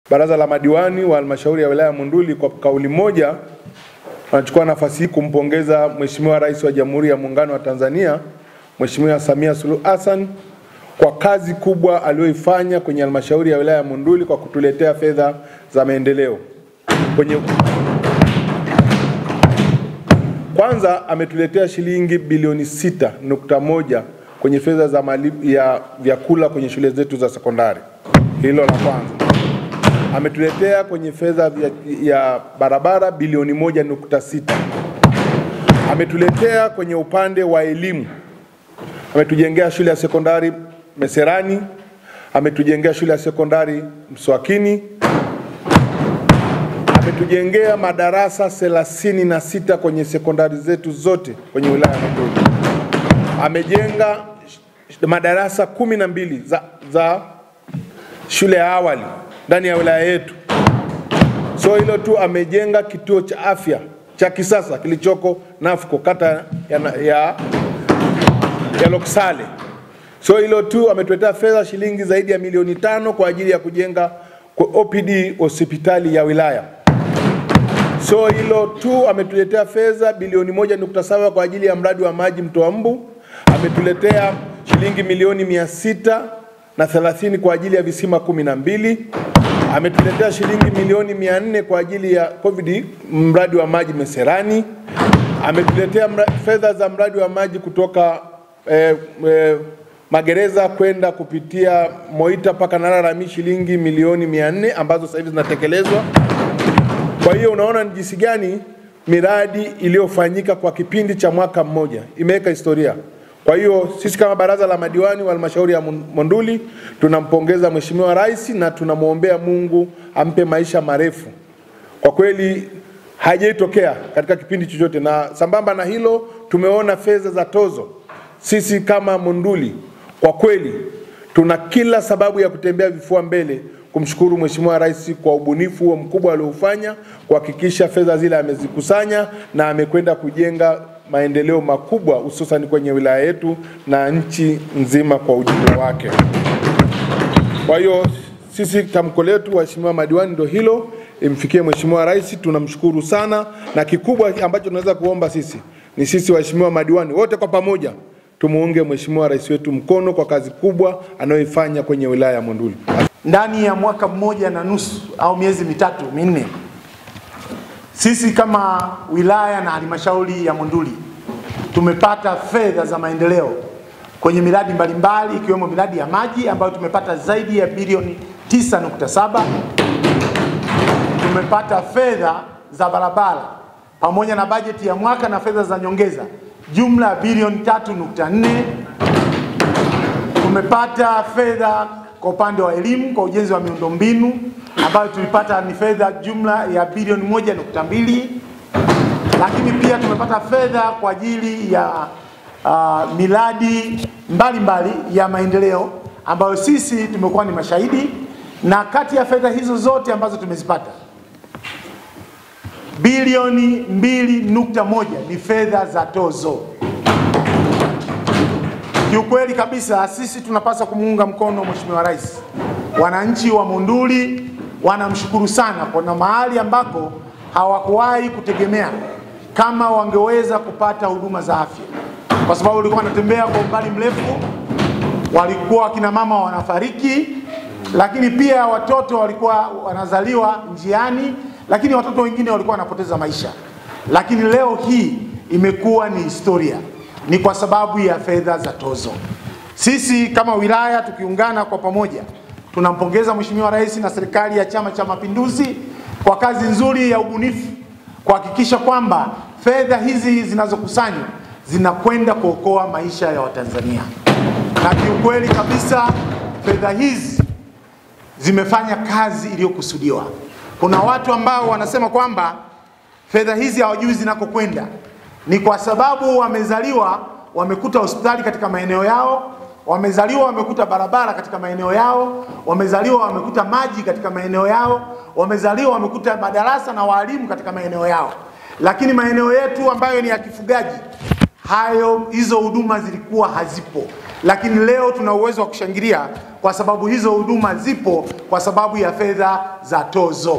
Baraza la madiwani wa halmashauri ya wilaya ya Monduli kwa kauli moja wanachukua nafasi hii kumpongeza Mheshimiwa Rais wa Jamhuri ya Muungano wa Tanzania Mheshimiwa Samia Suluhu Hassan kwa kazi kubwa aliyoifanya kwenye halmashauri ya wilaya ya Monduli kwa kutuletea fedha za maendeleo. Kwenye kwanza ametuletea shilingi bilioni sita nukta moja kwenye fedha za malipo ya vyakula kwenye shule zetu za sekondari. Hilo la kwanza ametuletea kwenye fedha ya barabara bilioni moja nukta sita ametuletea kwenye upande wa elimu, ametujengea shule ya sekondari Meserani, ametujengea shule ya sekondari Mswakini, ametujengea madarasa thelathini na sita kwenye sekondari zetu zote kwenye wilaya ya Monduli, amejenga madarasa kumi na mbili za, za shule ya awali ndani ya wilaya yetu. So hilo tu, amejenga kituo cha afya cha kisasa kilichoko Nafco kata ya, ya, ya Loksale. So hilo tu, ametuletea fedha shilingi zaidi ya milioni tano kwa ajili ya kujenga kwa OPD hospitali ya wilaya. So hilo tu, ametuletea fedha bilioni moja nukta saba kwa ajili ya mradi wa maji Mtoa Mbu. Ametuletea shilingi milioni mia sita na thelathini kwa ajili ya visima kumi na mbili ametuletea shilingi milioni mia nne kwa ajili ya COVID mradi wa maji Meserani. Ametuletea fedha za mradi wa maji kutoka eh, eh, magereza kwenda kupitia Moita mpaka Nararamie shilingi milioni mia nne ambazo sasa hivi zinatekelezwa. Kwa hiyo unaona ni jinsi gani miradi iliyofanyika kwa kipindi cha mwaka mmoja imeweka historia. Kwa hiyo sisi kama baraza la madiwani wa halmashauri ya Monduli tunampongeza Mheshimiwa Rais na tunamwombea Mungu ampe maisha marefu. Kwa kweli haijaitokea katika kipindi chochote, na sambamba na hilo tumeona fedha za tozo. Sisi kama Monduli kwa kweli tuna kila sababu ya kutembea vifua mbele kumshukuru Mheshimiwa Rais kwa ubunifu huo mkubwa aliofanya kuhakikisha fedha zile amezikusanya na amekwenda kujenga maendeleo makubwa hususan kwenye wilaya yetu na nchi nzima kwa ujumla wake. Kwa hiyo sisi tamko letu waheshimiwa madiwani ndio hilo, imfikie Mheshimiwa Rais, tunamshukuru sana, na kikubwa ambacho tunaweza kuomba sisi ni sisi waheshimiwa madiwani wote kwa pamoja tumuunge Mheshimiwa Rais wetu mkono kwa kazi kubwa anayoifanya kwenye wilaya ya Monduli. Ndani ya mwaka mmoja na nusu au miezi mitatu minne sisi kama wilaya na halmashauri ya Monduli tumepata fedha za maendeleo kwenye miradi mbalimbali ikiwemo miradi ya maji ambayo tumepata zaidi ya bilioni 9.7. Tumepata fedha za barabara pamoja na bajeti ya mwaka na fedha za nyongeza jumla ya bilioni 3.4. Tumepata fedha kwa upande wa elimu kwa ujenzi wa miundombinu ambayo tulipata ni fedha jumla ya bilioni moja nukta mbili lakini pia tumepata fedha kwa ajili ya uh, miradi mbalimbali ya maendeleo ambayo sisi tumekuwa ni mashahidi, na kati ya fedha hizo zote ambazo tumezipata bilioni mbili nukta moja ni fedha za tozo. Kiukweli kabisa sisi tunapaswa kumuunga mkono Mheshimiwa Rais. Wananchi wa Monduli wanamshukuru sana kwa mahali ambako hawakuwahi kutegemea kama wangeweza kupata huduma za afya, kwa sababu walikuwa wanatembea kwa umbali mrefu, walikuwa wakina mama wanafariki, lakini pia watoto walikuwa wanazaliwa njiani, lakini watoto wengine walikuwa wanapoteza maisha. Lakini leo hii imekuwa ni historia, ni kwa sababu ya fedha za tozo. Sisi kama wilaya tukiungana kwa pamoja tunampongeza Mheshimiwa Rais na serikali ya Chama cha Mapinduzi kwa kazi nzuri ya ubunifu kuhakikisha kwamba fedha hizi zinazokusanywa zinakwenda kuokoa maisha ya Watanzania. Na kiukweli kabisa fedha hizi zimefanya kazi iliyokusudiwa. Kuna watu ambao wanasema kwamba fedha hizi hawajui zinakokwenda, ni kwa sababu wamezaliwa wamekuta hospitali katika maeneo yao wamezaliwa wamekuta barabara katika maeneo yao, wamezaliwa wamekuta maji katika maeneo yao, wamezaliwa wamekuta madarasa na walimu katika maeneo yao. Lakini maeneo yetu ambayo ni ya kifugaji, hayo hizo huduma zilikuwa hazipo. lakini leo tuna uwezo wa kushangilia kwa sababu hizo huduma zipo kwa sababu ya fedha za tozo.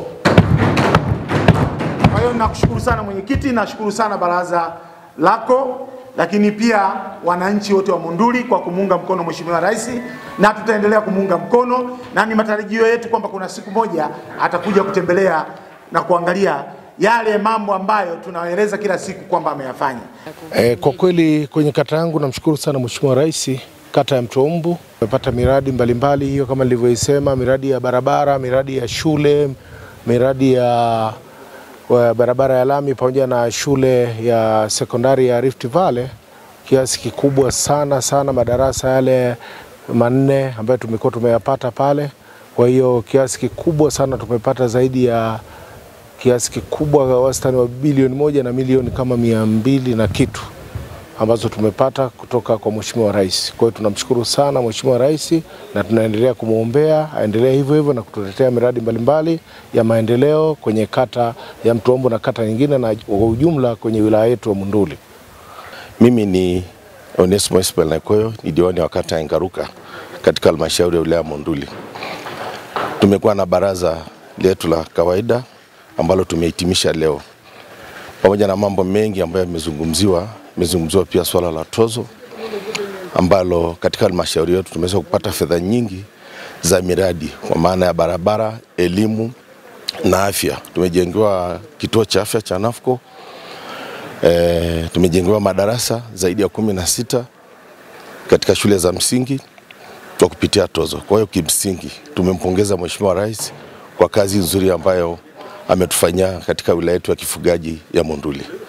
Kwa hiyo nakushukuru sana mwenyekiti, nashukuru sana baraza lako, lakini pia wananchi wote wa Monduli kwa kumuunga mkono Mheshimiwa Rais, na tutaendelea kumuunga mkono, na ni matarajio yetu kwamba kuna siku moja atakuja kutembelea na kuangalia yale mambo ambayo tunaeleza kila siku kwamba ameyafanya. E, kwa kweli kwenye kata yangu namshukuru sana Mheshimiwa Rais, kata ya Mtombu tumepata miradi mbalimbali hiyo kama nilivyoisema, miradi ya barabara, miradi ya shule, miradi ya wa barabara ya lami pamoja na shule ya sekondari ya Rift Valley kiasi kikubwa sana sana, madarasa yale manne ambayo tumekuwa tumeyapata pale. Kwa hiyo kiasi kikubwa sana tumepata zaidi ya kiasi kikubwa wastani wa bilioni moja na milioni kama mia mbili na kitu ambazo tumepata kutoka kwa Mheshimiwa Rais. Kwa hiyo tunamshukuru sana Mheshimiwa Rais na tunaendelea kumwombea aendelee hivyo hivyo na kutuletea miradi mbalimbali ya maendeleo kwenye kata ya Mtombo na kata nyingine na kwa ujumla kwenye wilaya yetu ya Monduli. Mimi ni Onesmo Ismail Nakoyo, ni diwani wa kata ya Ngaruka katika halmashauri ya wilaya ya Monduli. Tumekuwa na baraza letu la kawaida ambalo tumehitimisha leo, pamoja na mambo mengi ambayo yamezungumziwa. Imezungumziwa pia swala la tozo ambalo katika halmashauri yetu tumeweza kupata fedha nyingi za miradi kwa maana ya barabara, elimu na afya. Tumejengewa kituo cha afya cha Nafco e, tumejengewa madarasa zaidi ya kumi na sita katika shule za msingi kwa kupitia tozo. Kwa hiyo kimsingi tumempongeza Mheshimiwa Rais kwa kazi nzuri ambayo ametufanyia katika wilaya yetu ya kifugaji ya Monduli.